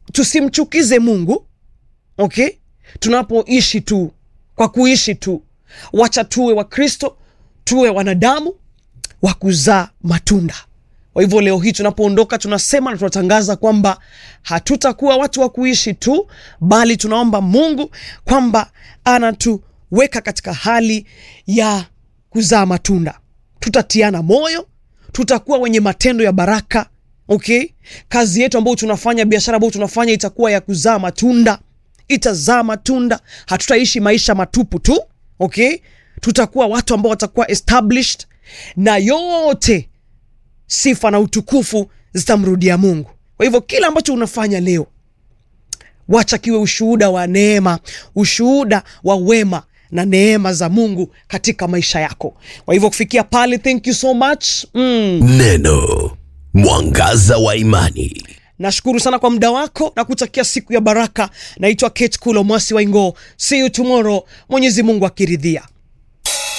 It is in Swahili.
tusimchukize mungu okay tunapoishi tu kwa kuishi tu wacha tuwe wakristo tuwe wanadamu wa kuzaa matunda kwa hivyo leo hii tunapoondoka tunasema na tunatangaza kwamba hatutakuwa watu wa kuishi tu bali tunaomba mungu kwamba anatuweka katika hali ya kuzaa matunda tutatiana moyo tutakuwa wenye matendo ya baraka okay kazi yetu ambayo tunafanya biashara ambayo tunafanya itakuwa ya kuzaa matunda itazaa matunda hatutaishi maisha matupu tu okay tutakuwa watu ambao watakuwa established na yote sifa na utukufu zitamrudia mungu kwa hivyo kila ambacho unafanya leo wacha kiwe ushuhuda wa neema ushuhuda wa wema na neema za mungu katika maisha yako kwa hivyo kufikia pale thank you so much mm. Neno mwangaza wa imani. nashukuru sana kwa muda wako na kutakia siku ya baraka naitwa kate kulo mwasi wa ingoo see you tomorrow mwenyezi mungu akiridhia